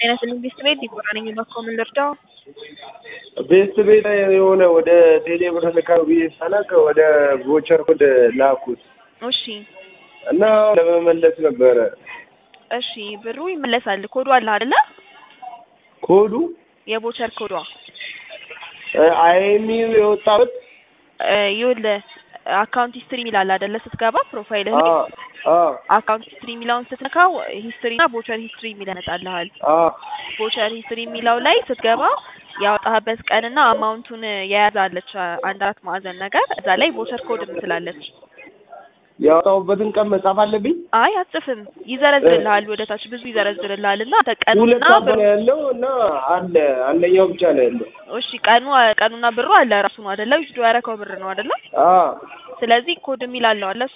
ጤና ይስጥልኝ ቤስት ቤት ዲቦራ ነኝ። እባክዎ ምን ልርዳው? ቤስት ቤት የሆነ ወደ ቴሌ ብር ልካው ብዬ ሳላቅ ወደ ቮቸር ኮድ ላኩት እሺ እና ለመመለስ ነበረ እሺ ብሩ ይመለሳል። ኮዱ አለ አይደለ? ኮዱ የቮቸር ኮዷ አይሚው የወጣበት እ ይኸውልህ አካውንት ሂስትሪ የሚል አለ አይደለ? ስትገባ ፕሮፋይልህ ላይ አካውንት ሂስትሪ የሚለውን ስትነካው ሂስትሪ እና ቮቸር ሂስትሪ የሚል ያመጣልሃል። ቮቸር ሂስትሪ የሚለው ላይ ስትገባ ያወጣህበት ቀንና አማውንቱን የያዛለች አንድ አራት ማዕዘን ነገር እዛ ላይ ቮቸር ኮድ የምትላለች። ያወጣሁበትን ቀን መጻፍ አለብኝ። አይ አትጽፍም፣ ይዘረዝርልሃል ወደ ታች ብዙ ይዘረዝርልሃል እና ቀኑና ሁለት አባ ብሩ ነው ያለው እና አለ አንደኛው ብቻ ነው ያለው። እሺ ቀኑ ቀኑና ብሩ አለ ራሱ ነው አይደለ? ዊዝድሮ ያደረከው ብር ነው አይደለ? አዎ ስለዚህ ኮድ የሚል አለው አለ